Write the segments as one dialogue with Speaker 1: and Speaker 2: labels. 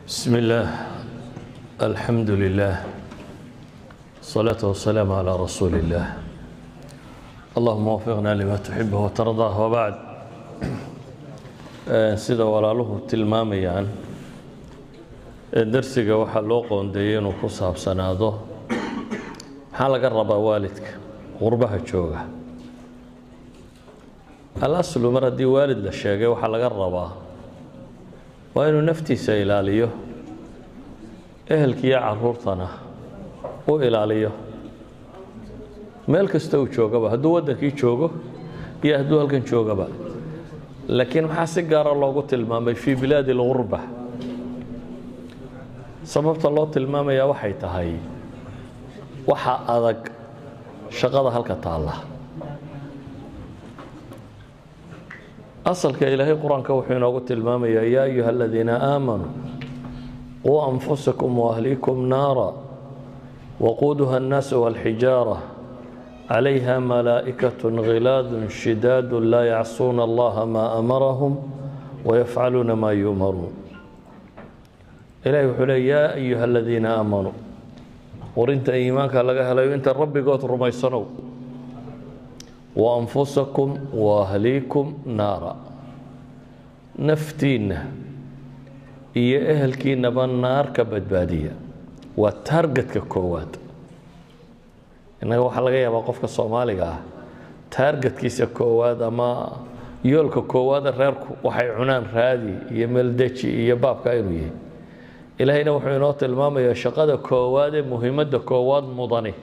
Speaker 1: بسم الله الحمد لله الصلاة والسلام على رسول الله اللهم وفقنا لما تحبه وترضاه وبعد sida walaaluhu tilmaamayaan darsiga waxaa loo qoondeeyey inuu ku saabsanaado maxaa laga rabaa waalidka qurbaha jooga alaslu mar haddii waalid la sheegay waxaa laga rabaa waa inuu naftiisa ilaaliyo ehelkiiyo caruurtana u ilaaliyo meel kasta uu joogaba hadduu waddankii joogo iyo hadduu halkan joogaba laakiin maxaa si gaara loogu tilmaamay fii bilaadi اlgurba sababta loo tilmaamayaa waxay tahay waxa adag shaqada halka taalla asalka ilaahay qur-aanka wuxuu inoogu tilmaamayaa yaa ayuha aladiina aamanuu quu anfusakum waahliikum naara waquuduha الnaas wاlxijaara عليها ملائكة غلاظ شداد لا يعصون الله ما أمرهم ويفعلون ما يؤمرون إلهي وحول يا أيها الذين آمنوا ورنت إيمانك لغا هلايو انت ربي قوت رميسنو وأنفسكم وأهليكم نارا نفتين إيا أهلكي نبان نار كبدبادية وتارجت ككوات innaga waxaa laga yaabaa qofka soomaaliga ah taargetkiisa koowaad ama yoolka koowaada reerku waxay cunaan raadi iyo meeldeji iyo baabka inuu yahay ilaahayna wuxuu inoo tilmaamayaa shaqada koowaad ee muhiimadda koowaad mudani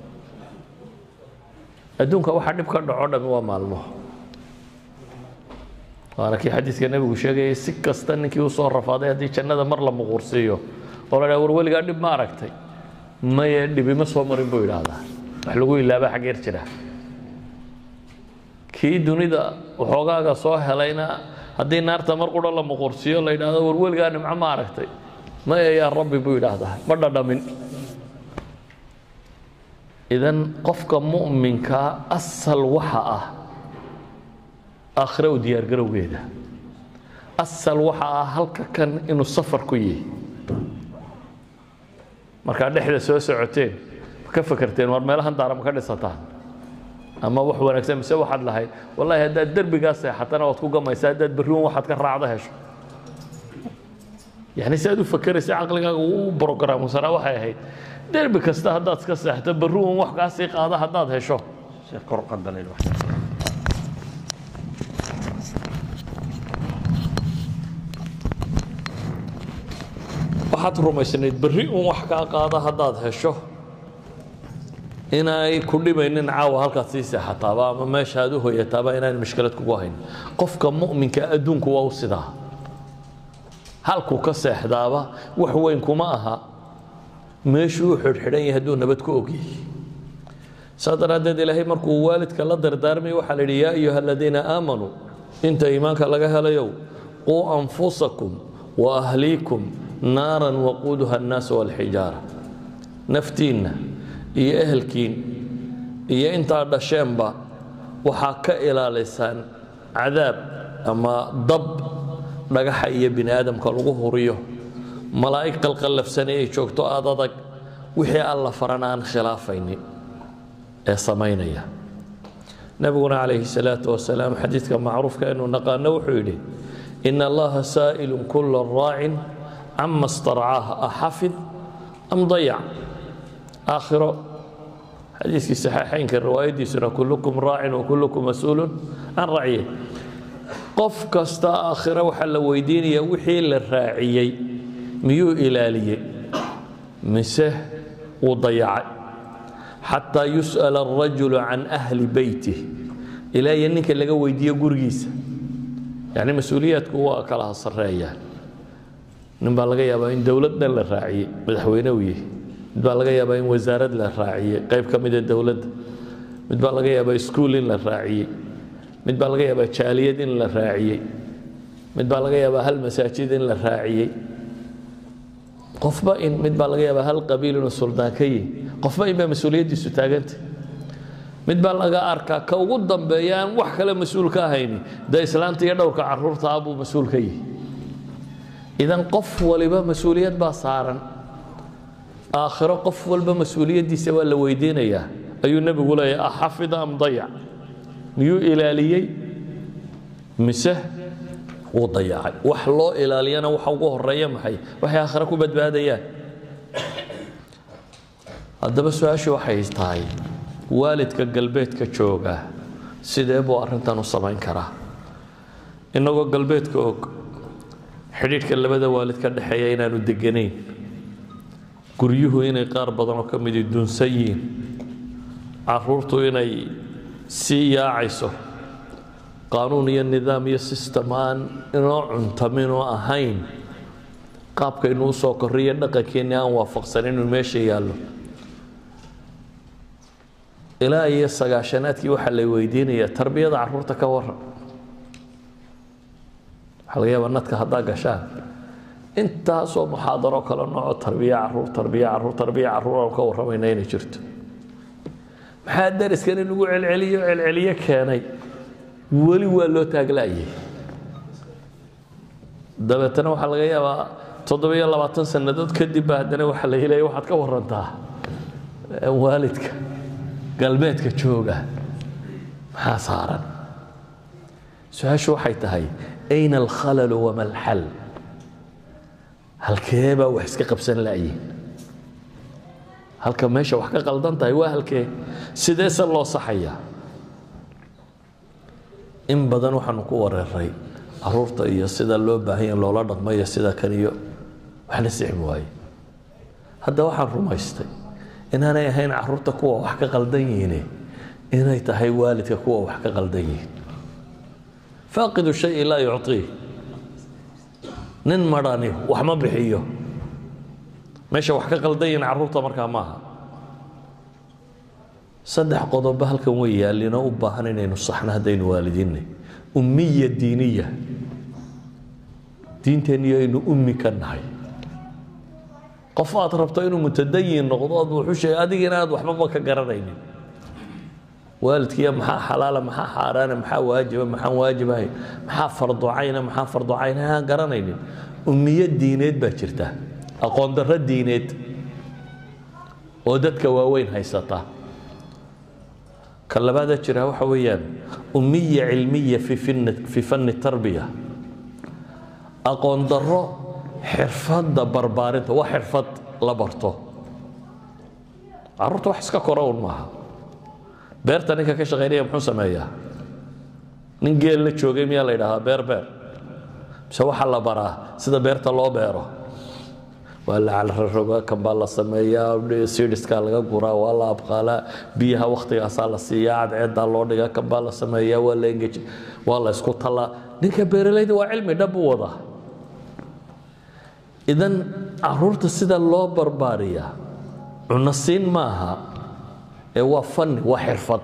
Speaker 1: adduunka waxaa dhib ka dhaco dhami waa maalmo waana kii xadiidka nebigu sheegayay si kasta ninkii usoo rafaaday haddii jannada mar la muquursiiyo oo la dhaha war weligaa dhib ma aragtay maye dhibima soo marin buu yidhaahdaa wax lagu ilaaba xaggeer jira kii dunida waxoogaaga soo helayna haddii naarta mar qura la muqursiyo la yidhahdo war weligaa nimco ma aragtay maya yaa rabbi buu yidhaahdaa ma dhadhamin idan qofka mu'minkaa asal waxa ah aakhira u diyaargarowgeeda asal waxa ah halka kan inuu safar ku yihi markaa dhexda soo socoteen ka fakerteen war meelahan daara ma ka dhisataan ama wax wanaagsan mise waxaad lahayd wallahi haddaad derbigaa seexatana waad ku gamaysaa haddaad berriwan waxaad ka raacdo hesho yani si aad u fakeraysa caqligaaga u brogramsanaa waxay ahayd derbi kasta haddaad iska seexto berriwan wax kaa sii qaada haddaad hesho waxaad rumaysnayd berri un wax kaa qaada haddaad hesho inay ku dhimaynin caawa halkaad sii seexataaba ama meesha aad u hoyataaba inaan mashkilad kugu hayn qofka mu'minka adduunku waa u sidaa halkuu ka seexdaaba wax weyn kuma aha meeshuu u xidhxidhan yahay hadduu nabad ku ogyahay saa daraaddeed ilaahay markuu waalidka la dardaarmay waxaa la yidhi yaa ayuha aladiina aamanuu inta iimaanka laga helayow quu anfusakum wa ahliikum naaran waquuduha annaas walxijaara naftiinna iyo ehelkiin iyo intaa dhasheenba waxaa ka ilaalisaan cadaab ama dab dhagaxa iyo bini aadamka lagu huriyo malaa'ig qalqallafsane ay joogto aad adag wixii alla faran aan khilaafaynin ee samaynaya nebiguna calayhi salaatu wasalaam xadiidka macruufka inuu naqaano wuxuu yidhi ina allaha saa'ilun kula raacin cama starcaah axafid am dayac aakhiro xadiiskii saxiixaynka riwaayaddiisuna kullukum raacin wa kullukum mas-uulun can racye qof kasta aakhiro waxaa la weydiinayaa wixii la raaciyey miyuu ilaaliyey mise wuu dayacay xataa yus'ala arajulu can ahli beytih ilaa iyo ninka laga weydiiyo gurigiisa yacni mas-uuliyaadku waa kala sarreeyaan nin baa laga yaabaa in dowlad dhan la raaciyey madaxweyne uu yahay mid baa laga yaabaa in wasaarad la raaciyey qayb ka mida dowladda mid baa laga yaabaa iskuul in la raaciyey mid baa laga yaabaa jaaliyad in la raaciyey mid baa laga yaabaa hal masaajid in la raaciyey qofba in mid baa laga yaabaa hal qabiil inuu suldaan ka yihi qofba in baa mas-uuliyaddiisu taaganta mid baa laga arkaa ka ugu dambeeya aan wax kale mas-uul ka ahayni dee islaanta iyo dhowrka caruurta ah buu mas-uul ka yihi idan qof waliba mas-uuliyad baa saaran aakhiro qof walba mas-uuliyaddiisa waa la weydiinayaa ayuu nebigu leeyahy axafida am dayac miyuu ilaaliyey mise wuu dayacay wax loo ilaaliyana waxa ugu horeeya maxay waxay aakhiro ku badbaadayaan haddaba su-aashu waxay tahay waalidka galbeedka jooga sidee buu arrintan u samayn karaa innagoo galbeedka og xidhiidhka labada waalid ka dhexeeya inaanu deganayn guryuhu inay qaar badan oo ka midi dunsan yihiin caruurtu inay sii yaacayso qaanuun iyo nidaam iyo sistem aan inoo cuntaminoo ahayn qaabkaynu u soo korriyo dhaqankeenni aan waafaqsan inuu meesha yaallo ilaa iyo sagaashanaadkii waxaa la weydiinayaa tarbiyada caruurta ka waran waxaa laga yaabaa nadka haddaa gashaan intaasoo muxaadaro kale nooco tarbiya caruur tarbiya caruur tarbiya caruur aan ka warramayna inay jirto maxaa dariskan in lagu celceliyo celceliyo keenay weli waa loo taaglaayay dabeetana waxaa laga yaabaa toddobiyo labaatan sannadood kadib ba haddana waxaa la helaya waxaad ka warantaa waalidka galbeedka jooga maxaa saaran su-aashu waxay tahay ayna alkhalalu wama alxal halkee baa wax iska qabsan la'yiin halka meesha wax ka qaldan tahay waa halkee sideese loo saxayaa in badan waxaanu ku wareeray caruurta iyo sida loo baahanya loola dhaqmayo sida kan iyo wax la sixmi waaye hadda waxaan rumaystay inaanay ahayn caruurta kuwa wax ka qaldan yihiine inay tahay waalidka kuwa wax ka qaldan yihiin faaqidu shay laa yucطii nin marhani wax ma bixiyo meesha wax ka qaldan yihiin caruurta markaa maaha saddex qodobo halkan way yaallinoo u baahan inaynu saxno haddaynu waalidiinay ummiya diiniya diinteenniyo aynu ummi ka nahay qof aad rabto inuu mutadayin noqdo ood wuxuu sheegay adigina aad waxbaba ka garanaynin waalidkiiya maxaa xalaala maxaa xaaraana maxaa waajiba maxaan waajibahay maxaa farducayna maxaa farducayna aan garanaynin ummiyo diineed baa jirta aqoon darro diineed oo dadka waaweyn haysata ka labaada jira waxa weeyaan ummiya cilmiya fi fanni tarbiya aqoon darro xirfadda barbaarinta waa xirfad la barto caruurta wax iska kora un maaha beerta ninka ka shaqaynaya muxuu sameeyaa nin geel la joogay miyaa la yidhahdaa beer beer mise waxaa la baraa sida beerta loo beero waa la calraroga kan baa la sameeyaa sidhiskaa laga guraa waa la abqaalaa biyaha waktigaasaa la siiyaa cadceedaa loo dhigaa kan baa la sameeyaa waa la engeji waa la isku tallaa ninka beeralayda waa cilmi dhab u wadaa idan caruurta sida loo barbaariyaa cunno siin maaha ee waa fanni waa xirfad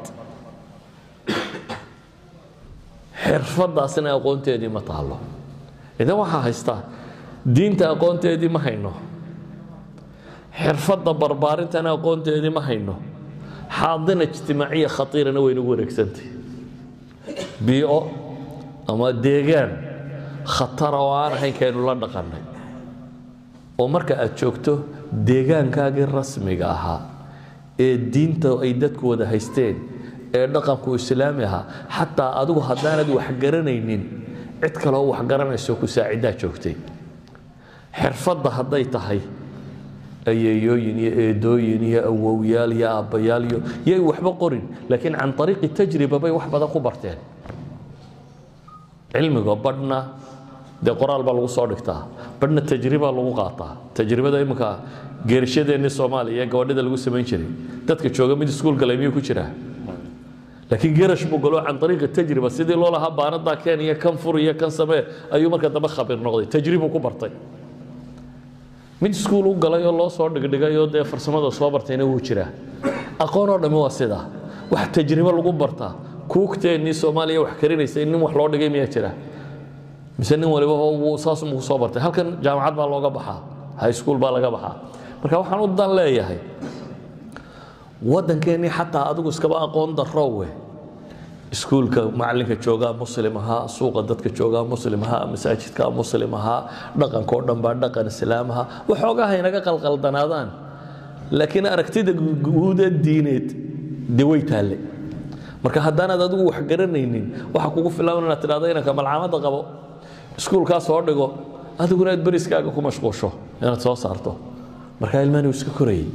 Speaker 1: xirfaddaasina aqoonteedii ma taalo idan waxaa haystaa diinta aqoonteedii ma hayno xirfadda barbaarintana aqoonteedii ma hayno xaadina ijtimaaciya khatiirana waynagu wareegsantay biico ama deegaan khatara oo aan ahayn kaynu la dhaqannay oo marka aad joogto deegaankaagii rasmiga ahaa ee diinta ay dadku wada haysteen ee dhaqanku islaami ahaa xataa adigu haddaanad wax garanaynin cid kaleoo wax garanayso ku saacidaa joogtay xirfadda hadday tahay ayeeyooyin iyo eedooyin iyo awowyaal iyo aabbayaal iyo yay waxba qorin laakiin can ariiqi tajriba bay wax badan ku barteen cilmiga badhna dee qoraal baa lagu soo dhigtaa badhna tajriba lagu qaataa tajribada iminka geerishadeenni soomaaliya ee gabadhida lagu samayn jiray dadka jooga mid iskuul galay miyuu ku jiraa laakiin gerash buu galo can ariiqi tajriba sidii loo lahaa baanadaa keen iyo kan fur iyo kan samee ayuu marka dambe khabiir noqday tajribuu ku bartay mid iskuul u galay oo loo soo dhigdhigay oo dee farsamada soo bartayna wuu jiraa aqoon oo dhammi waa sidaa wax tajribo lagu bartaa kuugteennii soomaaliya wax karinaysa nin wax loo dhigay miyaa jira mise nin waliba saasumuu soo bartay halkan jaamacad baa looga baxaa high school baa laga baxaa marka waxaan u dan leeyahay waddankeennii xataa adigu iskaba aqoon darrowe iskuulka macalinka joogaa muslim ahaa suuqa dadka joogaa muslim ahaa masaajidka muslim ahaa dhaqanka oo dhan baa dhaqan islaam ahaa waxoogaha inaga qalqaldanaadaan laakiin aragtida guuda diineed dee way taalle marka haddaanaad adigu wax garanaynin waxa kugu filan inaad tidhahdo inanka malcamada qabo iskuulkaa soo dhigo adiguna aad beriskaaga ku mashquusho inaad soo saarto markaa ilmahani uu iska korayay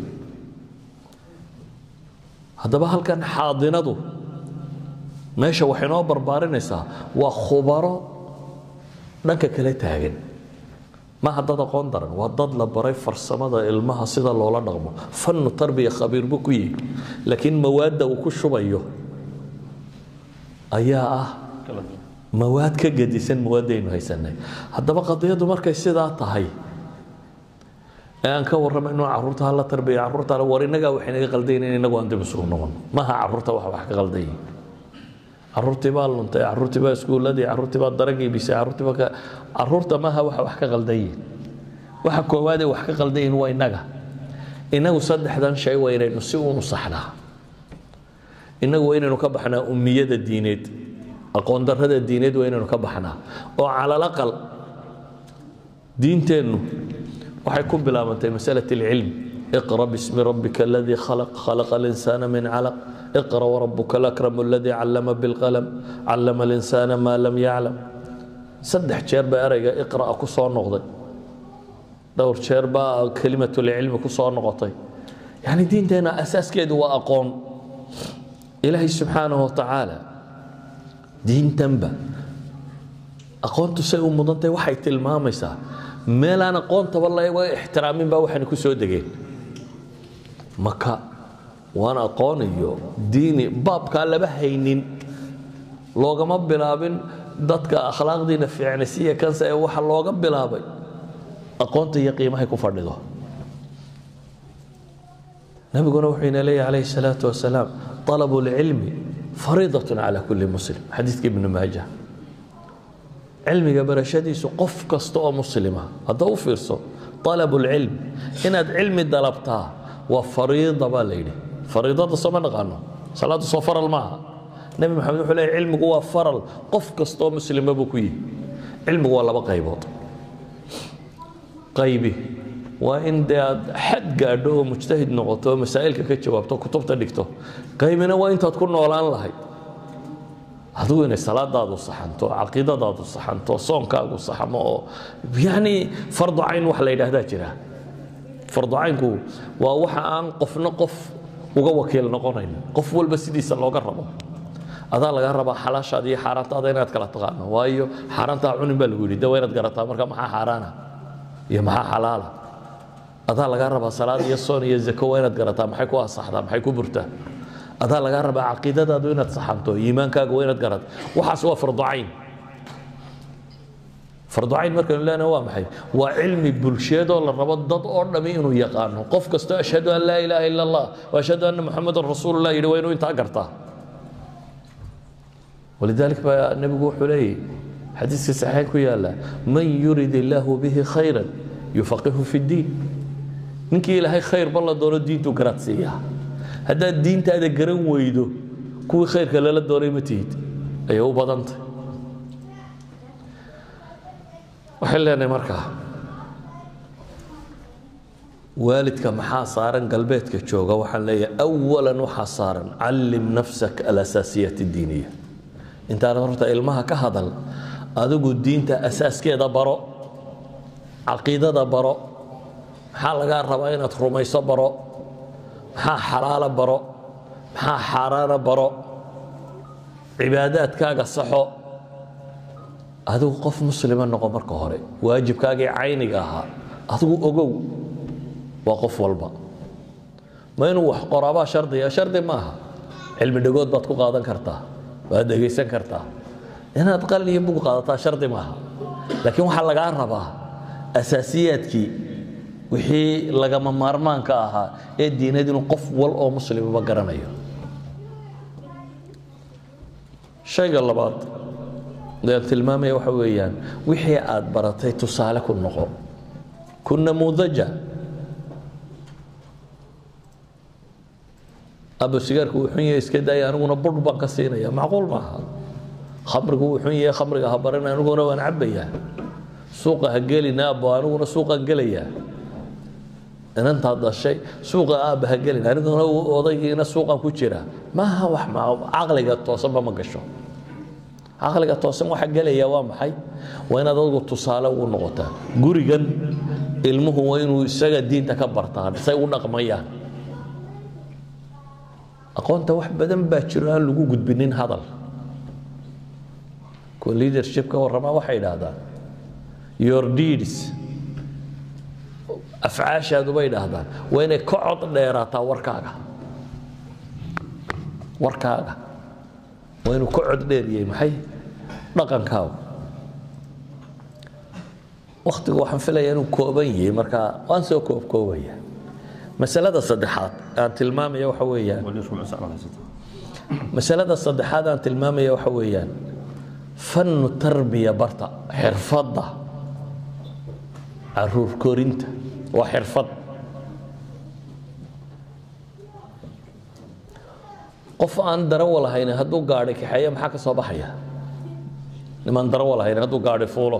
Speaker 1: haddaba halkan xaadinadu meesha waxay noo barbaarinaysaa waa khubaro dhanka kale taagan maaha dad aqoon daran waa dad la baray farsamada ilmaha sida loola dhaqmo fannu tarbiya khabiir buu ku yihi laakiin mawaadda uu ku shubayo ayaa ah mawaad ka gedisan mawaadaynu haysanay haddaba qadiyaddu markay sidaa tahay ee aan ka warramayno carruurta hala tarbiya carruurta war innagaa waxay naga qaldayn in inagu aan dib isugu noqon maaha carruurta wax wax ka qaldayin caruurtii baa luntay caruurtii baa iskuuladii caruurtii baa daragii bisay caruurtii baa caruurta maaha waxa wax ka qaldayin waxa koowaadee wax ka qaldayin waa innaga innagu saddexdan shay waa inaynu si uunu saxnaa innagu waa inaynu ka baxnaa ummiyada diineed aqoon darrada diineed waa inaynu ka baxnaa oo calal aqal diinteennu waxay ku bilaabantay masalat alcilm iqra bismi rabbika aladii khalaq khalaqa alinsaana min calaq اقرأ وربك الأكرم الذي علم بالقلم علم الإنسان ما لم يعلم صدح جير با أريغا اقرأ كسو نقضي دور جير با كلمة العلم كسو نقطي يعني دين دينا أساس كيد وأقوم إلهي سبحانه وتعالى دين تنبا أقوم تسيء مضنتي وحي تلماميسا ميلان أقوم تبالله احترامين با وحن كسو دقين مكة waan aqoon iyo diini baabkaa laba haynin loogama bilaabin dadka akhlaaqdiina fiicnaysiya kanse ee waxa looga bilaabay aqoonta iyo qiimahay ku fadhido nabiguna wuxuu ina leeyahy calayhi salaatu wasalaam طalabu اlcilmi fariidatun cala kulli muslim xadiidka ibnu maaja cilmiga barashadiisu qof kasta oo muslima hadda u fiirso طalabu اlcilm inaad cilmi dalabtaa waa fariida baa la yidhi fariidada soo ma naqaano salaaddu soo faral maaha nebi maxamed wuxuu leeyahy cilmigu waa faral qof kastoo muslima buu ku yihi cilmigu waa laba qaybood qaybi waa in dee aad xad gaadho oo mujtahid noqoto oo masaa'ilka ka jawaabto kutubta dhigto qaybina waa intaad ku noolaan lahayd adigu inay salaadaadu saxanto caqiidadaadu saxanto soonkaagu saxmo oo yacni fardu cayn wax la yidhaahdaa jira fardu caynku waa waxa aan qofna qof uga wakiil noqonayn qof walba sidiisa looga rabo adaa laga rabaa xalaashaada iyo xaaraantaada inaad kala taqaano waayo xaaraantaa cunin baa lagu yidhi de waa inaad garataa marka maxaa xaaraana iyo maxaa xalaala adaa laga rabaa salaad iyo soon iyo zako waa inaad garataa maxay ku asaxdaa maxay ku burtaa adaa laga rabaa caqiidadaadu inaad saxanto iimaankaaga waa inaad garato waxaas waa fardu cayn fardu cayn markaynu leenahay waa maxay waa cilmi bulsheedoo la rabo dad oo dhami inuu yaqaano qof kastoo ashhadu an laa ilaaha ila allah wa ashhadu anna muxamadan rasuulullah yidhi waa inuu intaa gartaa ولذلك baa nebigu wuxuu leeyahy xadiiska saxiixayn ku yaala man yurid illaahu bihi khayra yufaqihu fi ddiin ninkii ilaahay khayrba la doono diintuu garaad siiyaa haddaad diintaada garan weydo kuwii khayrka lala doonay ma tihid ayay u badantay waxay leenahay markaa waalidka maxaa saaran galbeedka jooga waxaan leeyahay awalan waxaa saaran callim nafsak alasaasiyat اdiiniya intaanad horta ilmaha ka hadal adigu diinta asaaskeeda baro caqiidada baro maxaa lagaa rabaa inaad rumayso baro maxaa xalaala baro maxaa xaaraana baro cibaadaadkaaga saxo adigu qof muslima noqo marka hore waajibkaagii cayniga ahaa adigu ogow waa qof walba ma inuu wax qoraabaa shardiya shardi maaha cilmi dhagood baad ku qaadan kartaa waad dhegaysan kartaa inaad qalin iyo bug qaadataa shardi maaha laakiin waxaa lagaa rabaa asaasiyaadkii wixii lagama maarmaanka ahaa ee diinad inuu qof wal oo muslimaba garanayo shayga labaad aan tilmaamaya waxa weeyaan wixii aad baratay tusaale ku noqo ku namuudaja aba sigaarku wuu xun yahay iska daaya aniguna budh baan ka siinaya macquul maaha khamrigu wuu xun yahay khamriga ha baran aniguna waan cabbayaa suuqa ha gelina abo aniguna suuqaan gelayaa inantaad dhashay suuqa aabba ha gelin aniguna odaygiina suuqaan ku jira maaha wax caqliga toosanba ma gasho caqliga toosan waxa gelaya waa maxay waa inaad adigu tusaale ugu noqotaa gurigan ilmuhu waa inuu isaga diinta ka bartaan say u dhaqmayaan aqoonta wax badan baa jiro aan lagu gudbinin hadal kuwa leadership ka warramaa waxay idhaahdaan your deeds afcaashaadu bay idhaahdaan waa inay ka cod dheeraataa warkaaga warkaaga waa inuu ka cod dheeriyey maxay dhaqankaagu waktigu waxaan filaya inuu kooban yahay marka waan soo koobkoobaya masalada saddexaad aan tilmaamaya waxa weeyaan masalada saddexaad aan tilmaamaya waxa weeyaan fannu tarbiya barta xirfadda caruur korinta waa xirfad qof aan darawa lahayn hadduu gaadhi kaxeeya maxaa ka soo baxaya nimaan darawa lahayn hadduu gaadhi fuulo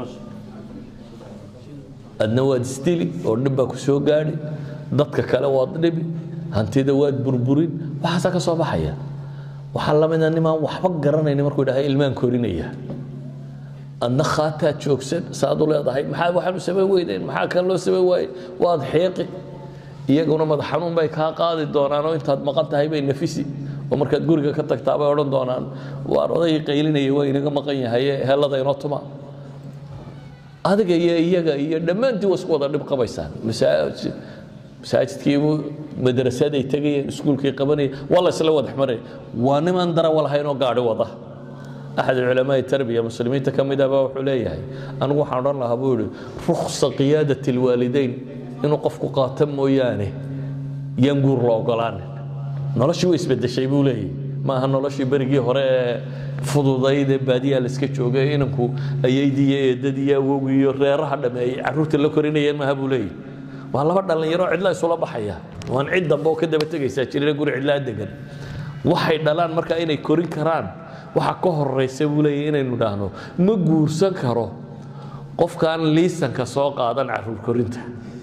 Speaker 1: adna waad isdili oo dhib baa ku soo gaadhi dadka kale waad dhibi hantida waad burburin waxaasaa ka soo baxaya waxaa la mida nimaan waxba garanayni markuu idhaha ilmaan korinaya adna khaataad joogsan saad u leedahay maxaa waxaanu samayn weydeen maxaa kan loo samayn waaye waad xiiqi iyaguna madax xanuun bay kaa qaadi doonaan oo intaad maqan tahay bay nafisi oo markaad guriga ka tagtaa bay odhan doonaan waar odaygii qaylinaya waa inaga maqan yahaye helada inoo tuma adiga iyo iyaga iyo dhammaantii waa isku wada dhib qabaysaan masaajidkiibu madrasaday tegayeen iskuulkii qabanayeen waa la isla wadax maraya waa niman darawa lahayn oo gaadhi wada axad culamaai tarbiya muslimiinta ka mid ahba wuxuu leeyahay anigu waxaan odhan lahaa buu yihi ruksa qiyaadat alwaalidayn inuu qofku qaato mooyaane yaan guur la ogolaanin noloshii way isbedeshay buu leeyahy ma aha noloshii berigii hore ee fududayd ee baadiyaa la iska joogay inanku ayaydii iyo eedadii iyo awowgii iyo reeraha dhameeyey carruurta la korinayeen maaha buu leeyahy waa laba dhallinyaro cidla isula baxaya waan cid dambe oo ka daba tegaysaa jirina guri cidlaa degan waxay dhalaan marka inay korin karaan waxa ka horaysa buu leeyahy inaynu idhaahno ma guursan karo qofkaan liisanka soo qaadan caruur korinta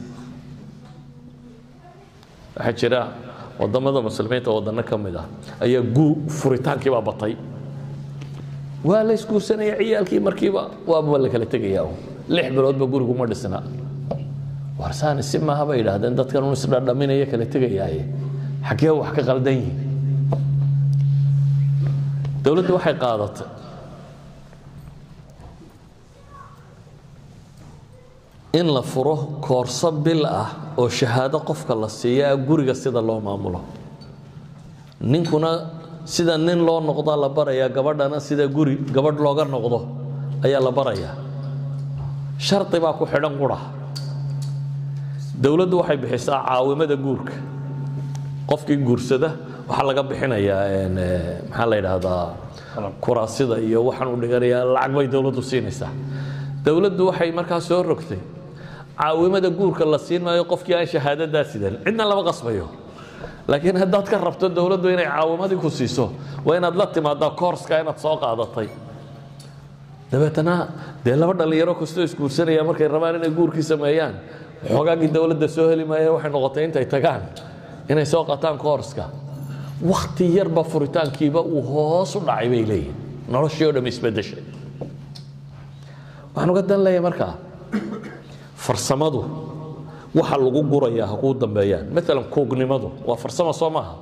Speaker 1: waxaa jira wadamada muslimiinta wadano ka mid ah ayaa furitaankii baa batay waa la isguursanaya ciyaalkii markiiba waaba la kala tegaya lix biloodba gurigu ma dhisna warsaani si maaha bay idhaahdeen dadkan un isdhadhaminaya kala tegayaaye xaggee wax ka qaldan yihin dowladdu waxay qaadatay in la furo koorso bil ah oo shahaado qofka la siiyaa guriga sida loo maamulo ninkuna sida nin loo noqdaa la barayaa gabadhana sida guri gabadh looga noqdo ayaa la barayaa shardi baa ku xidhan qura dowladdu waxay bixisaa caawimada guurka qofkii guursada waxaa laga bixinayaa maxaa la yidhaahdaa kuraasida iyo waxaan u dhiganayaa lacag bay dowladdu siinaysaa dowladdu waxay markaa soo rogtay caawimada guurka la siin maayo qofkii aan shahaadadaa sidan cidna lama qasbayo laakiin haddaad ka rabto dowladdu inay caawimadii ku siiso waa inaad la timaadaa koorska inaad soo qaadatay dabeetana dee laba dhallinyaro kastoo isguursanaya markay rabaan inay guurkii sameeyaan xoogaagii dowladda soo heli maaya waxay noqotay intay tagaan inay soo qataan koorska wakti yarba furitaankiiba uu hoos u dhacay bay leeyihin noloshii oo dham isbedeshay waxaan uga dan leeyahay markaa farsamadu waxa lagu gurayaa ha kuu dambeeyaan maalan kuugnimadu waa farsamo soo maaha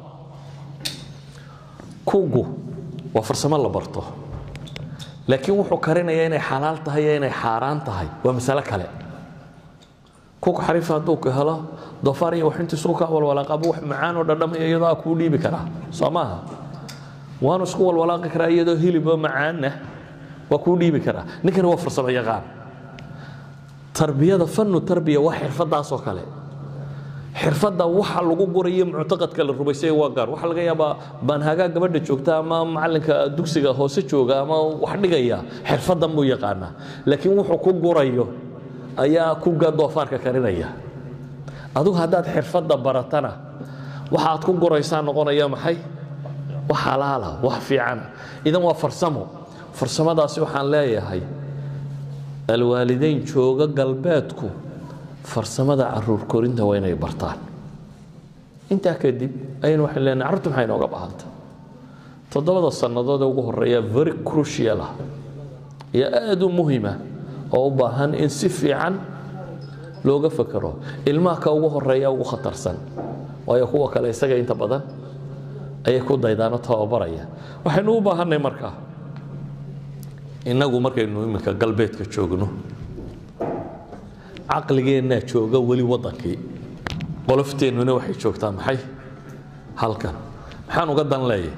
Speaker 1: kuugu waa farsamo la barto laakiin wuxuu karinayaa inay xalaal tahay iyo inay xaaraan tahay waa masalo kale kuug xariifa hadduu ka helo doofaar iyo waxintiisu ka walwalaaqabu wax macaan oo dhadhamaya iyadoo a kuu dhiibi karaa soo maaha waanu isku walwalaaqi karaa iyadoo hiliboo macaanna waa kuu dhiibi karaa ninkani waa farsamo yaqaan tarbiyada fannu tarbiya waa xirfadaasoo kale xirfadda waxa lagu gurayo muctaqadka la rumaysay waa gaar waxaa laga yaabaa baanhagaa gabadha joogta ama macalinka dugsiga hoose jooga ama wax dhigaya xirfaddan buu yaqaanaa laakiin wuxuu ku gurayo ayaa kuga doofaarka karinaya adugu haddaad xirfadda baratana waxa aad ku guraysaa noqonaya maxay wax halaala wax fiicana idan waa farsamo farsamadaasi waxaan leeyahay alwaalidayn jooga galbeedku farsamada caruur korinta waa inay bartaan intaa kadib ayaynu waxaan leenahay carruurta maxay inooga baahanta toddobada sannadood ee ugu horreeya very crucial ah iyo aad u muhima oo u baahan in si fiican looga fakero ilmaha ka ugu horeeya ugu khatarsan waayo kuwa kale isaga inta badan ayay ku daydaano tababaraya waxaynu u baahanay markaa innagu markaynu iminka galbeedka joogno caqligeennaa jooga weli waddankii qolofteenuna waxay joogtaa maxay halkan maxaan uga dan leeyahay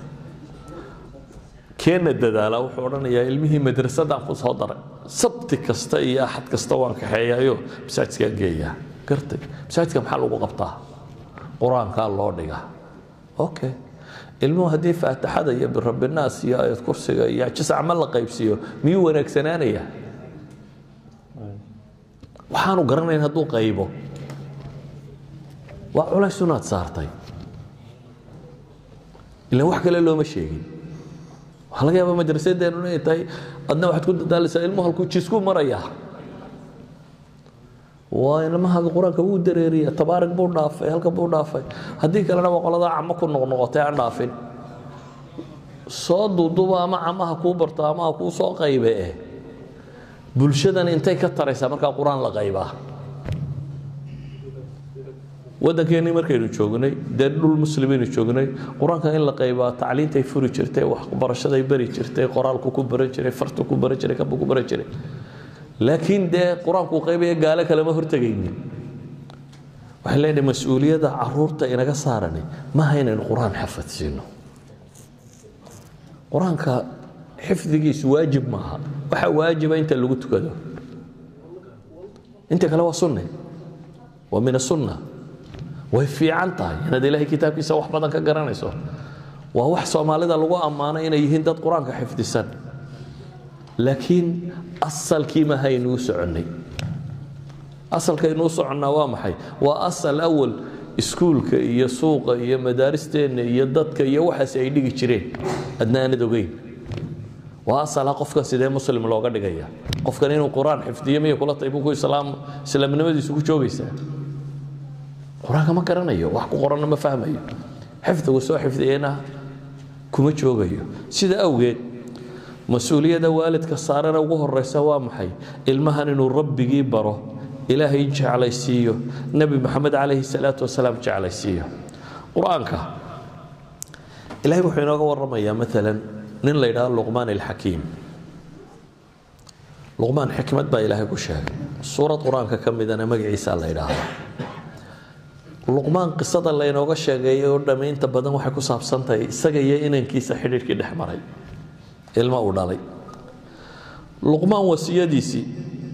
Speaker 1: keenna dadaala wuxuu odhanayaa ilmihii madrasadaan ku soo daray sabti kasta iyo axad kasta waan kaxeeyayo masaajidkaan geeyaa gartay masaajidka maxaa lagu qabtaa qur-aankaa loo dhigaa okay ilmuhu haddii faatixada iyo birabinaas iyo ayad kursiga iyo jisacma la qaybsiiyo miyuu wanaagsanaanaya waxaanu garanayn hadduu qaybo waa culays unaad saartay ilan wax kale looma sheegin waxaa laga yaabaa madrasadeennu inay tahay adna waxaad ku dadaalaysaa ilmuhu halkuu jisku marayaa waa ilmahaaga qur-aanka wuu dareeriya tabaarig buu dhaafay halka buu dhaafay haddii kalena waa qoladaa camo ku noqnoqotay aan dhaafin soo duuduba ama camaha kuu barto ama ha kuu soo qaybe eh bulshadan intay ka taraysaa markaa qur-aan la qaybaa waddankeennii markaynu joognay dee dhul muslimiinu joognay qur-aanka in la qaybaa tacliintay furi jirtay waxbarashaday bari jirtay qoraalku ku baran jiray fartu ku baran jiray kabuu ku baran jiray laakiin dee qur-aankuu qaybaya gaalo kalema hortegaynin waxaan leenahay mas-uuliyadda caruurta inaga saarani maaha inaynu qur-aan xafadsiino qur-aanka xifdigiisu waajib maaha waxa waajiba inta lagu tukado inta kale waa sunne waa min asunna way fiican tahay inaad ilaahay kitaabkiisa wax badan ka garanayso waa wax soomaalida lagu ammaano inay yihiin dad qur-aanka xifdisan laakiin asalkii maaha aynuu soconnay asalkaynuu soconnaa waa maxay waa asal awal iskuulka iyo suuqa iyo madaaristeenna iyo dadka iyo waxaas ay dhigi jireen adna aanad ogeyn waa asala qofka sidee muslim looga dhigaya qofkan inuu qur-aan xifdiyo miya kula tahay buku islaam islaamnimadiisu ku joogaysaa qur-aanka ma garanayo wax ku qoranna ma fahmayo xifdigu soo xifdiyena kuma joogayo sida awgeed mas-uuliyadda waalidka saarana ugu horeysa waa maxay ilmahan inuu rabbigii baro ilaahay jeclaysiiyo nebi maxamed calayhi salaatu wasalaam jeclaysiiyo qur-aanka ilahay wuxuu inooga waramayaa maalan nin la yidhahdo luqmaan alxakiim luqmaan xikmad baa ilaahay ku sheegay suurad qur-aanka ka midana magaciisa la yidhaahdaa luqmaan qisada laynooga sheegeeyay oo dhamme inta badan waxay ku saabsan tahay isaga iyo inankiisa xidhiirhkii dhex maray ilmo uu dhalay luqmaan wasiyadiisii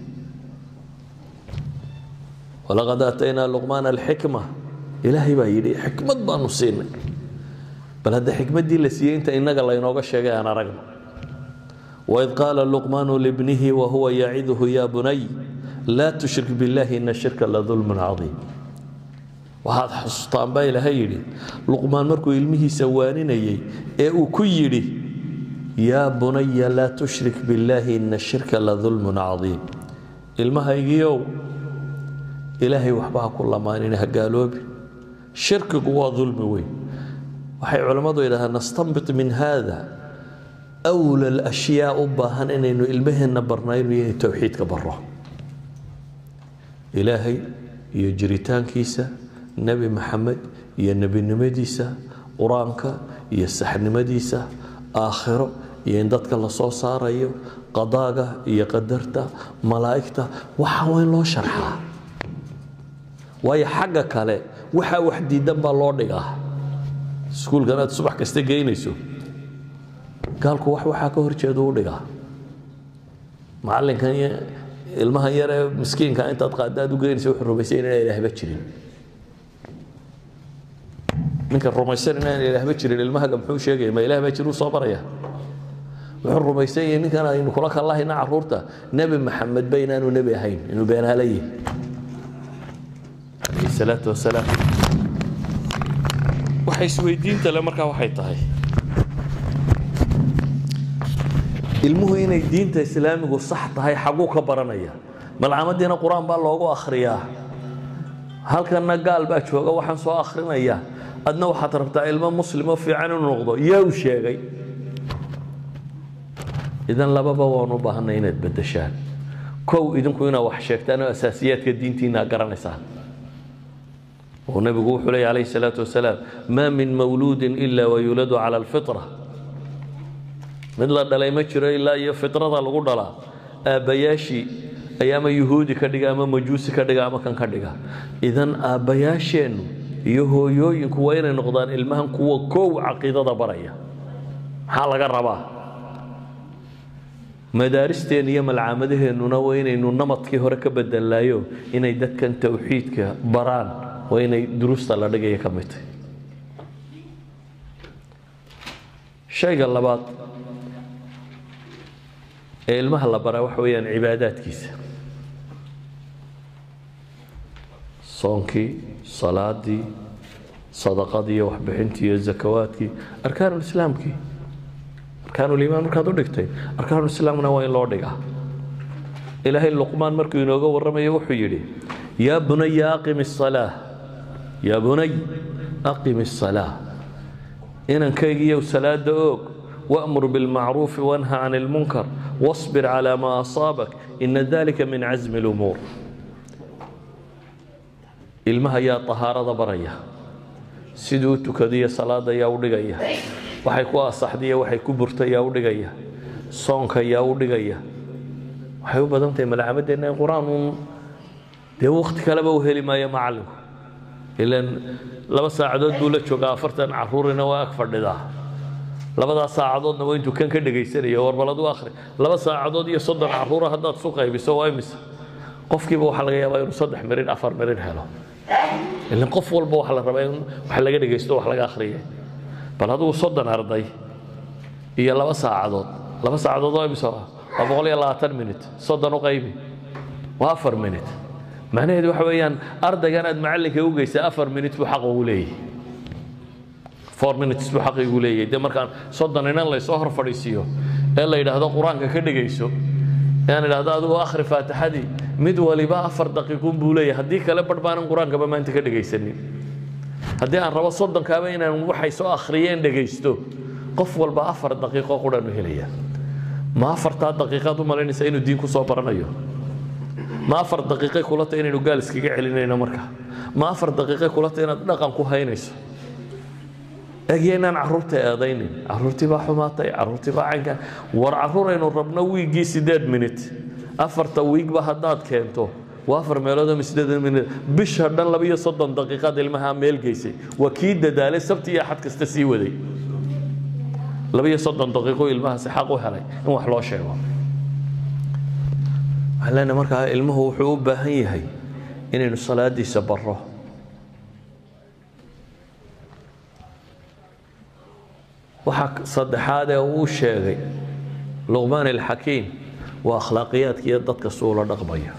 Speaker 1: walaqad aataynaa luqmaan alxikma ilaahay baa yidhi xikmad baanu siinay bal hadda xikmaddii la siiyey inta innaga laynooga sheegay aan aragno waid qaala luqmaanu libnihi wahuwa yaciduhu ya bunay laa tushrik billahi ina shirka la dulmun cadiim waxaad xusuustaan baa ilaahay yidhi luqmaan markuu ilmihiisa waaninayey ee uu ku yidhi yaa bunaya laa tushrik billaahi ina shirka la dulmun cadiim ilmahaygiiow ilaahay waxba ha ku lamaanin ha gaaloobi shirkigu waa dulmi weyn waxay culammadu yidhahdaan nastanbit min haada awla alashyaa u baahan inaynu ilmaheenna barnayno inay towxiidka barro ilaahay iyo jiritaankiisa nebi maxamed iyo nebinimadiisa qur-aanka iyo saxnimadiisa aakhiro iyo in dadka la soo saarayo qadaaga iyo qadarta malaa'igta waxa waa in loo sharxaa waayo xagga kale waxaa wax diidan baa loo dhigaa iskuulkan aad subax kasta geynayso gaalku wax waxaa ka horjeeda u dhigaa macallinkan iyo ilmahan yar ee miskiinka intaad qaada aad u geynaysa wuxuu rumaysay inaan ilaahba jirin ninka rumaysan inaan ilaahba jirin ilmahaga muxuu sheegaya ma ilaah baa jiruu soo baraya wuxuu rumaysan yahay ninkan aynu kula kallahayna caruurta nebi maxamed ba inaanu nebi ahayn inuu beenaala yihi calayhi salaatu wasalaam waxa isweydiinta le markaa waxay tahay ilmuhu inay diinta islaamigu sax tahay xaguu ka baranaya malcamadiina qur-aan baa loogu akhriyaa halkanna gaal baa jooga waxaan soo akhrinayaa adna waxaad rabtaa ilmo muslimo fiican inuu noqdo yaa u sheegay idan lababa waan u baahanay inaad beddeshaan kow idinku inaad wax sheegtaan oo asaasiyaadka diintiina garanaysaan oo nebigu wuxuu leeya calayhi salaatu wasalaam maa min mawluudin ila wayuladu cala alfitra mid la dhalay ma jiro ilaa iyo fitrada lagu dhalaa aabbayaashii ayaa ama yuhuudi ka dhiga ama majuusi ka dhiga ama kan ka dhiga idan aabbayaasheennu iyo hooyooyinku waa inay noqdaan ilmahan kuwa kow caqiidada baraya maxaa laga rabaa madaaristeen iyo malcaamadaheennuna waa inaynu namadkii hore ka bedelaayo inay dadkan towxiidka baraan waa inay duruusta la dhigaya ka mid tahay shayga labaad ee ilmaha la baraa waxa weeyaan cibaadaadkiisa soonkii salaadii sadaqadii iyo waxbixintii iyo zakawaadkii arkaanulislaamkii arkaanuliimaan markaad u dhigtay arkaanulislaamna waa in loo dhigaa ilaahay luqmaan markuu inooga warramayo wuxuu yidhi yaa bunaya aqim الsalaa yaa bunay aqim الsalaa inankaygiiyow salaada oog wأmur biاlmacruufi wanha can اlmunkar واصbir calى ma asaabak ina dalika min casmi اlumuur ilmaha yaa طahaarada baraya siduu u tukadiyo salaada yaa u dhigaya waxay ku asaxdiyo waxay ku burta yaa u dhigaya soonka yaa u dhigaya waxay u badan tahay malcamadeenna in qur-aan uun dee wakti kaleba u heli maayo macallinku ilan laba saacadood buu la joogaa afartan caruurina waa ag fadhidaa labadaas saacadoodna waa intuu kan ka dhegaysanayo warbalad u akhri laba saacadood iyo soddon caruura haddaad isu qaybiso waa imise qofkiiba waxaa laga yaabaa inuu saddex mirin afar mirin helo ilan qof walba waxaa la rabaa in wax laga dhegaysto wax laga akhriya bal adigu soddon arday iyo laba saacadood laba saacadood waa imise waa boqol iyo labaatan minut soddon u qaybi waa afar minut macnaheedu waxa weeyaan ardaygan aad macallinka u geysaa afar minut buu xaq ugu leeyahay four minutes buu xaq igu leeyahay dee markaan soddon inan laysoo hor fadhiisiiyo ee la yidhaahdo qur-aanka ka dhegayso aan idhaahdo adigu akhri faatixadii mid waliba afar daqiiqun buu leeyahay haddii kale barh baanan qur-aankaba maanta ka dhegaysanin haddii aan rabo soddonkaaba inaan waxay soo akhriyeen dhegaysto qof walba afar daqiiqo quraan u helaya ma afartaa daqiiqaad u malaynaysa inuu diin ku soo baranayo ma afar daqiiqay kula tahay inaynu gaal iskaga celinayno marka ma afar daqiiqay kula tahay inaad dhaqan ku haynayso egya inaan carruurta eedaynin carruurtii baa xumaatay carruurtii baa caynkan war carruuraynu rabno wiiggii siddeed minut afarta wiigba haddaad keento waa afar meelood ama siddeed minut bisha dhan labiyo soddon daqiiqaad ilmaha meel geysay waa kii dadaalay sabti iyo axad kasta sii waday labiyo soddon daqiiqo ilmahaasi xaq u helay in wax loo sheego waxaan leenahay markaa ilmuhu wuxuu u baahan yahay inaynu salaadiisa barro waxaa saddexaad ee uu sheegay luqmaan alxakiim waa akhlaaqiyaadka iyo dadka suu la dhaqmaya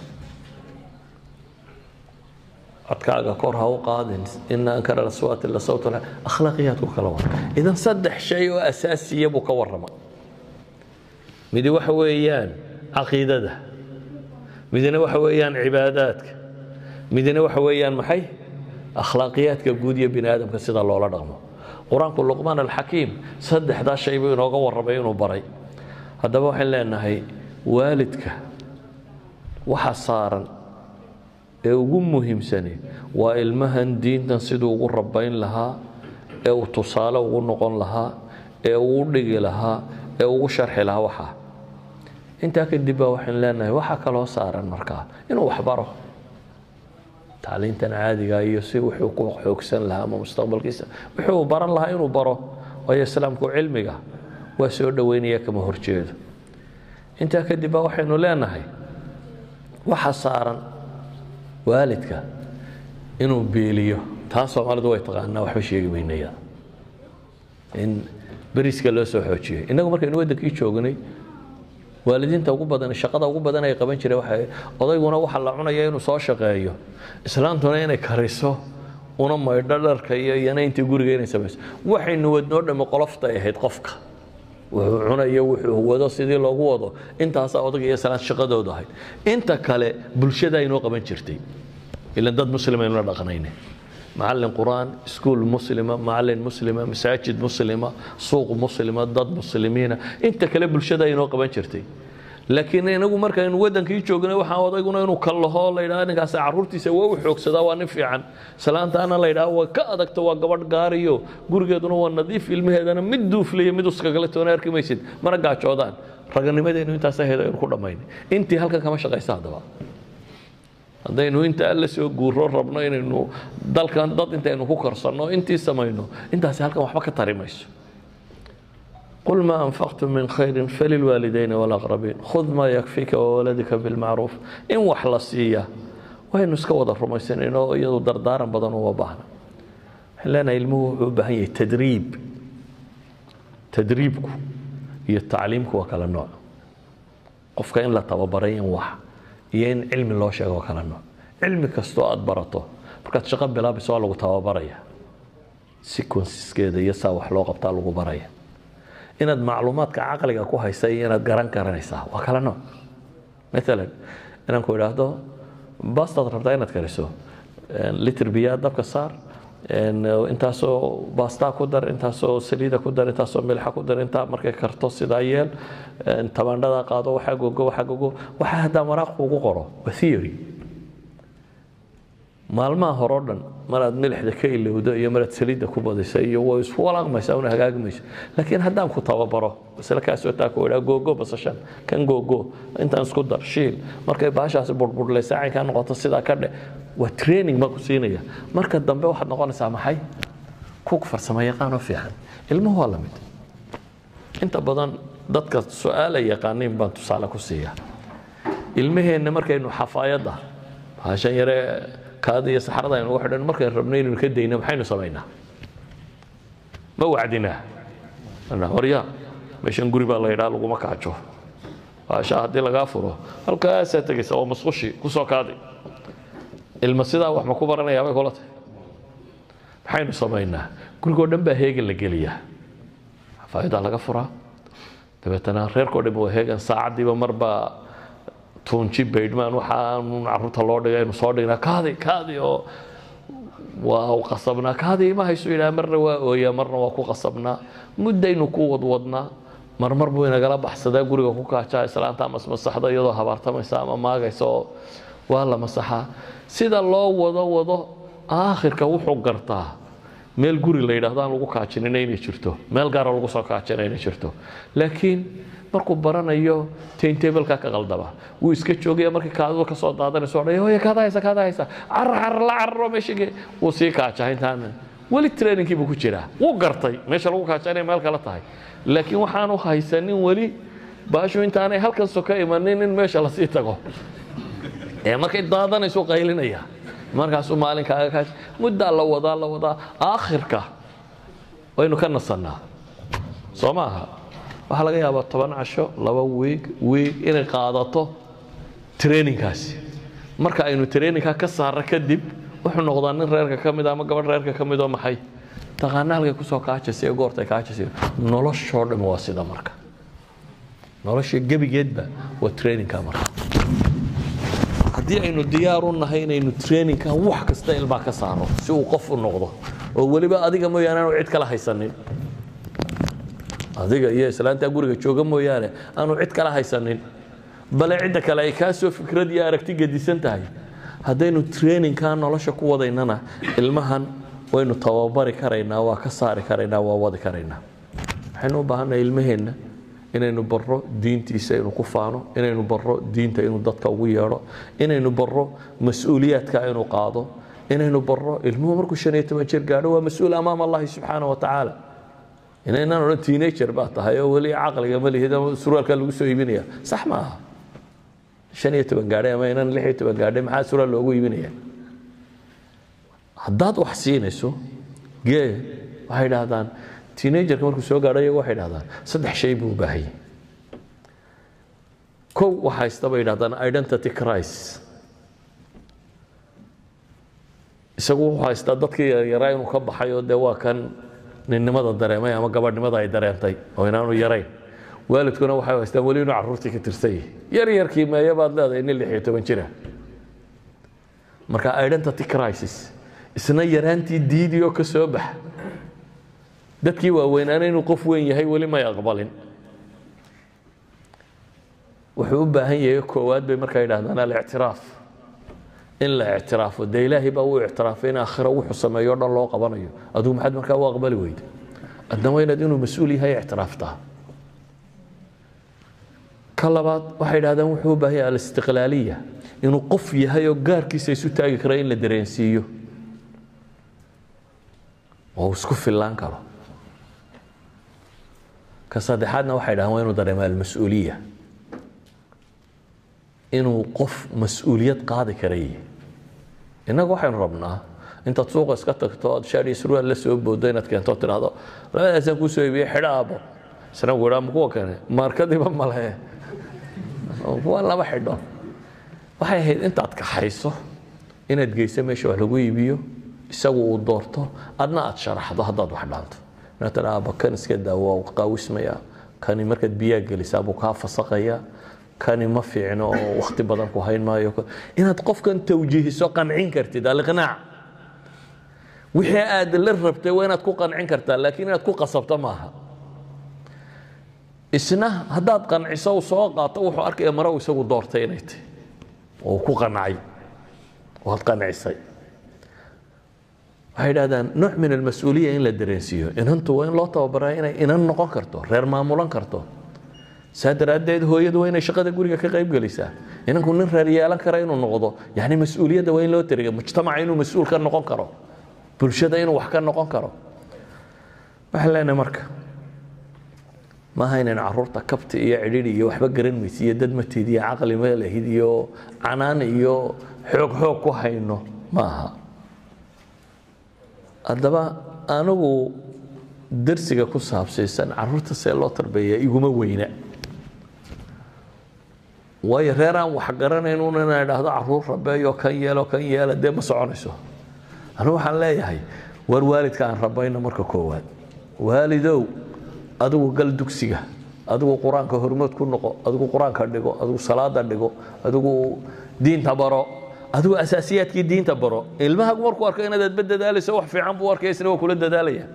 Speaker 1: codkaaga kor ha u qaadin ina ankara aswaati la sawt akhlaaqiyaadku kala wara idan saddex shay oo asaasiya buu ka warrama midi waxa weeyaan caqiidada midina waxa weeyaan cibaadaadka midina waxa weeyaan maxay akhlaaqiyaadka guud iyo bini aadamka sida loola dhaqmo qur-aanku luqmaan alxakiim saddexdaa shay buu inooga warramay inuu baray haddaba waxaan leenahay waalidka waxa saaran ee ugu muhiimsani waa ilmahan diintan siduu ugu rabbayn lahaa ee uu tusaale ugu noqon lahaa ee uu u dhigi lahaa ee ugu sharxi lahaa waxaa intaa kadib baa waxaan leenahay waxaa kaloo saaran markaa inuu waxbaro tacliintan caadiga iyo si wuxuu ku xoogsan lahaa ama mustaqbalkiisa wuxuu baran lahaa inuu baro waayo islaamku cilmiga waa soo dhoweynaya kama horjeedo intaa kadib baa waxaynu leenahay waxa saaran waalidka inuu beeliyo taa soomaalidu way taqaanaa waxba sheegi maynaya in beriska loo soo xoojiyay innagu markaynu waddankii joognay waalidiinta ugu badan shaqada ugu badan ay qaban jireen waxa odayguna waxa la cunaya inuu soo shaqeeyo islaantuna inay kariso una maydho dharka iyo iyana intii guriga inay samayso waxaynu wadnoo dhamme qoloftay ahayd qofka wuxuu cunayo wuxuu wado sidii loogu wado intaasaa odaga iyo salaad shaqadoodu ahayd inta kale bulshada aynoo qaban jirtay ilan dad muslimaynu la dhaqnayne macallin qur'aan iskuul muslima macallin muslima masaajid muslima suuq muslima dad muslimiina inta kale bulshada aynoo qaban jirtay laakiin inagu markaynu wadankii joognay waxaan odayguna inuu kallaho la yidhaha ninkaas carruurtiisa waa u xoogsadaa waa nin fiican salaantaana la yidhaha waa ka adagta waa gabadh gaariyo gurigeeduna waa nadiif ilmaheedana mid duuflaya mid uskagale toona arki maysid mana gaajoodaan raganimadeenu intaas ahayd aynu ku dhammaynay intii halkan kama shaqaysa haddaba haddaynu inta alla soo guuro rabno inaynu dalkan dad intaynu ku karsanno intii samayno intaasi halkan waxba ka tari mayso قل ما أنفقتم من خير فللوالدين والأقربين خذ ما يكفيك وولدك بالمعروف إن وحلصية وين نسكو ضر رميسين إنه يدو دردارا بدن وباهنا لنا علمه بهي تدريب تدريبكو هي تعليمكو وكلا النوع قفك إن لا تببرين وح ين علم الله شيء وكلا النوع علم كستو أدبرته markaad shaqo bilaabayso waa lagu tababaraya sequenceskeeda iyo saa wax loo qabtaa lagu baraya inaad macluumaadka caqliga ku haysa iyo inaad garan garanaysaa waa kala nooc maalan inaan ku idhaahdo bastaad rabtaa inaad kariso litr biyaa dabka saar intaasoo baastaa ku dar intaasoo saliida ku dar intaasoo milxa ku dar intaa markay karto sidaa yeel tabaandhada qaado waxaa gogo waxaa gogo waxaa haddaa maraaq kuugu qoro waa theory maalmaha hore o dhan maraad milixda ka ilowdo iyo maraad saliidda ku badisa iyo way isku walaaqmaysaa una hagaagmayso laakiin haddaan ku tababaro masle kaasoo taa ku idhaa googo basashan kan googo intaan isku dar shiil markay baashaasi burbudhlaysa caynkaa noqoto sidaa ka dhe waa training baan ku siinaya marka dambe waxaad noqonaysaa maxay kug farsamo yaqaanoo fiican ilmuhu waa la mid inta badan dadka su-aala yaqaaniin baan tusaale ku siiyaa ilmaheenna markaynu xafaayadda baashan yare kaada iyo saxarada aynu ugu xidhan markaynu rabno inaynu ka dayno maxaynu samaynaa ma wacdinaa horya meeshan guri baa la yidhaha laguma kaajo baasha haddii lagaa furo halkaasaa tegaysa oo masqushi kusoo kaaday ilma sidaa wax ma ku baranayaa bay kula tahay maxaynu samaynaa gurigoo dhan baa heegan la geliyaa xafaayadaa laga furaa dabeetana reerkoo dhan waa heegan saacaddiiba marbaa tuunji baydhmaan waxaan caruurta loo dhigay aynu soo dhignaa kaadi kaadi oo waa qasabnaa kaadi ima haysu yidhaha marna waa ooyaa marna waa ku qasabnaa muddaynu ku wadwadnaa marmar buu inagala baxsadaa guriga ku kaajaa islaanta ama masaxda iyadoo habaartamaysa ama maagaysa oo waa la masaxaa sida loo wado wado aakhirka wuxuu gartaa meel guri la yidhahdo aan lagu kaajinina inay jirto meel gaara lagu soo kaajina inay jirto laakiin markuu baranayo taintableka ka qaldaba wuu iska joogaya markii kaadadu ka soo daadanayso odhaya hooya kaada haysa kaada haysa carar carar la cararo meeshii wuu sii kaajaa intaan weli trainingkii buu ku jiraa wuu gartay meesha lagu kaajaa inay meel kale tahay laakiin waxaanu haysanin weli baashu intaanay halkan soka imanin in meesha lasii tago ee markay daadanaysu qaylinaya markaasuu maalin kaaga kaaj muddaa la wadaa la wadaa aakhirka waynu ka nasannaa soo ma aha waxaa laga yaabaa toban casho laba wiig wiig inay qaadato trainingkaasi marka aynu trainingka ka saarra kadib wuxuu noqdaa nin reerka ka mid ama gabadh reerka ka mid oo maxay taqaana halkay kusoo kaajasay ee goortay kaajasay noloshoo dhan waa sida marka nolosha gebigeedba waa trainingka marka haddii aynu diyaar u nahay inaynu trainingka wax kasta ilmaa ka saaro si uu qof u noqdo oo weliba adiga mooyaane aanu cid kala haysanin adiga iyo islaantaa guriga jooga mooyaane aanu cid kala haysanin bale cidda kale ay kaa soo fikrad iyo aragti gedisan tahay haddaynu trainingka nolosha ku wadaynana ilmahan waynu tababari karaynaa waa ka saari karaynaa waa wadi karaynaa waxaynu u baahannahay ilmaheenna inaynu barro diintiisa inuu ku faano inaynu barro diinta inuu dadka ugu yeedho inaynu barro mas-uuliyaadka inuu qaado inaynu barro ilmuhu markuu shan iyo toban jir gaadho waa mas-uul amaama allahi subxaana wa tacaala inaynaan odhan teenager baa tahay oo weli caqliga ma lihid ama surwaalkaa lagu soo iibinaya sax ma aha shan iyo toban gaadhay ama inaan lix iyo toban gaadhay maxaa surwaal loogu iibinaya haddaad wax siinayso gee waxay idhaahdaan teenagerka markuu soo gaadho iyagu waxay idhahdaan saddex shay buu u baahan yahay kow wax haysta bay idhahdaan identity crisis isagu wuxuu haystaa dadkii yaryaraa inuu ka baxay oo dee waa kan ninnimada dareemay ama gabadhnimada ay dareentay oo inaanu yarayn waalidkuna waxay haystaan weli inuu carruurtii ka tirsan yahay yar yarkii meeye baad leedahay nin lix iyo toban jira marka identity crisis isna yaraantii diidii oo ka soo baxa dadkii waaweynaana inuu qof weyn yahay weli may aqbalin wuxuu u baahan yahay koowaad bay markaa yidhahdaan alictiraaf in la ictiraafo dee ilaahay baa uu ictiraafay in aakhira wuxuu sameeyo o dhan loo qabanayo adigu maxaad markaa u aqbali weyda adna waa inaad inuu mas-uul yahay ictiraaftaa ka labaad waxay yidhahdaan wuxuu u baahan yahay alistiqlaaliya inuu qof yahay oo gaarkiisa isu taagi kara in la dareensiiyo oo uu isku fillaan karo ka saddexaadna waxay dhahaan waa inuu dareemo almas-uuliya inuu qof mas-uuliyad qaadi karayay innagu waxaynu rabnaa intaad suuqa iska tagto oad shaadhi surwaal la soo boodo inaad keento tidhaahdo labadaasaan kuu soo iibiyey xidho aabbo isna ku idhaa ma kuwa kane maarkadiiba male kuwa laba xidho waxay ahayd intaad kaxayso inaad geyso meesha wax lagu iibiyo isagu uu doorto adna aad sharaxdo haddaad wax dhaanto inaad tidhaa aabba kan iska daawo waa qaawismaya kani markaad biyaa gelisaa buu kaa fasaqaya kani ma fiicno oo wakti badan ku hayn maayo inaad qofkan tawjiihiso qancin kartid aliqnaac wixii aad la rabtay waa inaad ku qancin kartaa laakiin inaad ku qasabto maaha isna haddaad qanciso soo qaato wuxuu arkaya mare uu isagu doortay inay tahy oo ku qancay waad qancisay waxay idhahdaan nooc min almas-uuliya in la dareensiiyo inantu waa in loo tababaraa inay inan noqon karto reer maamulan karto saa daraaddeed hooyadu waa inay shaqada guriga ka qayb gelisaa inanku nin reer yeelan kara inuu noqdo yani mas-uuliyadda waa in loo tariga mujtamaca inuu mas-uul ka noqon karo bulshada inuu wax ka noqon karo waxaan leenahay marka maaha inayn caruurta kabti iyo cidhidhi iyo waxba garan maysa iyo dad mateed iyo caqli malahid iyo canaan iyo xoog xoog ku hayno maaha haddaba anigu darsiga ku saabsaysan caruurta see loo tarbeeya iguma weyna waayo reer aan wax garanayn un inaan idhaahdo caruur rabeeyo kan yeelo kan yeela dee ma soconayso anigu waxaan leeyahay war waalidka aan rabayno marka koowaad waalidow adigu gal dugsiga adigu qur-aanka hormood ku noqo adigu qur-aanka dhigo adigu salaada dhigo adigu diinta baro adigu asaasiyaadkii diinta baro ilmahagu markuu arko inaad adba dadaalayso wax fiican buu arkaya isna waa kula dadaalaya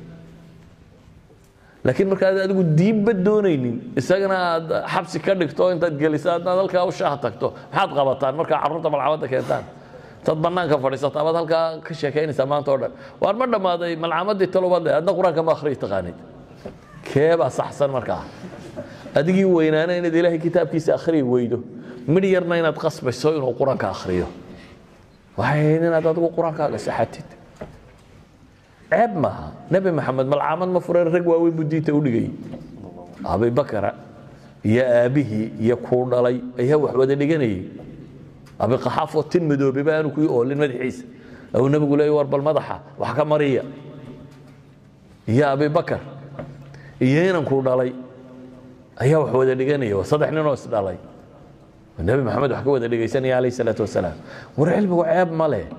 Speaker 1: laakiin markaad adigu diibba doonaynin isagana aad xabsi ka dhigto intaad geliso adnaad halkaa u shaaha tagto maxaad qabataan markaa carruurta malcamada keentaan intaad banaanka fadhiisato amaad halkaa ka sheekaynaysaa maanta o dhan waar ma dhammaaday malcamadii talobaad le adna qur-aanka ma akhriyi taqaanid keebaa saxsan markaa adigii weynaana inaad ilaahay kitaabkiisa akhriyi weydo midh yarna inaad qasbayso inuu qur-aanka akhriyo waxay ahayd inaad adigu qur-aankaaga saxatid ceeb maaha nebi maxamed malcaamad ma fureen rag waaweyn buu diinta u dhigayay abibakara iyo aabbihii iyo kuu dhalay ayaa wax wada dhiganayay abiqaxaafoo tin madoobeba aanu kuii oolin madaxiisa ou nebigu leey war bal madaxa wax ka mariya iyo abibakar iyo inankuu dhalay ayaa wax wada dhiganaya waa saddex ninoo isdhalay nebi maxamed wax ka wada dhegaysanaya calayh salaatu wasalaam war cilmigu ceeb ma leh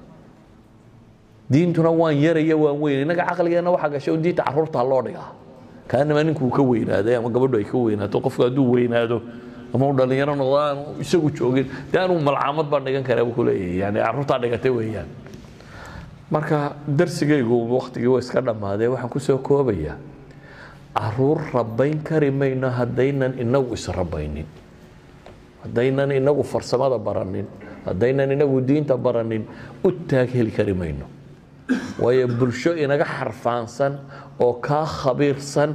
Speaker 1: diintuna waan yaraya waan weyn innaga caqligeenna waxaa gashay un diinta carruurta loo dhigaa kaanama ninkuu ka weynaaday ama gabadhu ay ka weynaato qofku hadduu weynaado ama uu dhallinyaro noqdo aanu isagu joogin dee anuu malcaamad baan dhigan karaa buu ku leeyahay yani carruurtaa dhigatay weeyaan marka darsigaygu waktigii waa iska dhammaadee waxaan ku soo koobayaa caruur rabayn kari mayno haddaynan inagu israbaynin haddaynan inagu farsamada baranin haddaynan inagu diinta baranin u taag heli kari mayno waayo bulsho inaga xarfaansan oo kaa khabiirsan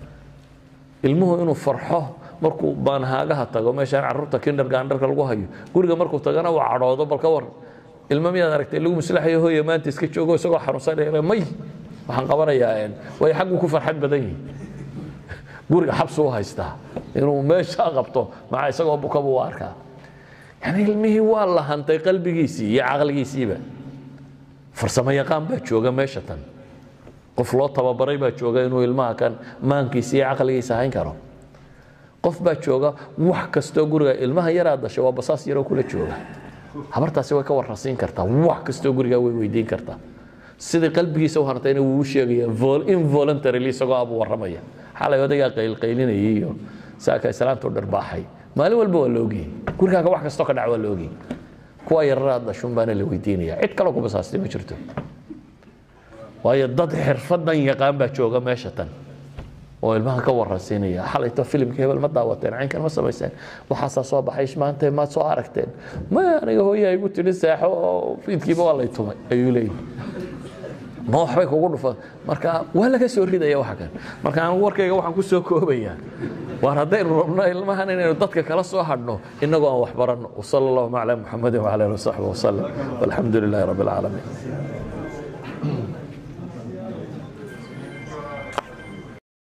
Speaker 1: ilmuhu inuu farxo markuu baanhaagaha tago meeshaan caruurta kindergaandharka lagu hayo guriga markuu tagana uu cadhoodo bal ka war ilmo miyaad aragtay lagu maslaxayo hooya maanta iska joogo isagoo xanuunsanaya may waxaan qabanayaa waayo xagguu ku farxad badan yihi guriga xabsu u haystaa inuu meeshaa qabto maxaa isagoo bukaba u arkaa yani ilmihii waa la hantay qalbigiisii iyo caqligiisiiba farsamo yaqaan baa jooga meesha tan qof loo tababaray baa jooga inuu ilmaha kan maankiisa iyo caqligiisa hayn karo qof baa jooga wax kastoo guriga ilmaha yaraa dasha waa basaas yaroo kula jooga habartaasi way ka warrasiin kartaa wax kastoo gurigaa way weydiin kartaa sidai qalbigiisa u hartayna wuu u sheegaya involuntarily isagoo abu warramaya xalay odaygaa qaylqaylinayay iyo saaka islaamtu dharbaaxay maalin walba waa la ogyahay gurigaaga wax kastoo ka dhac waa la ogyahay kuwa yararaad dhashun baana la weydiinaya cid kaloo ku basaastay ma jirto waayo dad xirfadan yaqaan baa jooga meesha tan oo ilmaha ka warransiinaya xalayto filimka hebel ma daawateen caynkan ma samayseen waxaasaa soo baxay maanta maad soo aragteen ma aniga hooyaa igu tidhi seexo oo fiidkiiba waa lay tumay ayuu leeyahy ma waxbay kugu dhufan marka waa laga soo ridaya waxa kan marka anigu warkayga waxaan ku soo koobayaa waar haddaynu rabno ilmahan inaynu dadka kala soo hadhno innagoo aan wax baranno wasala allahuma calaa muxamadin wacala alihi wasaxbi wasalam walxamdu lilaahi rabbi alcaalamiin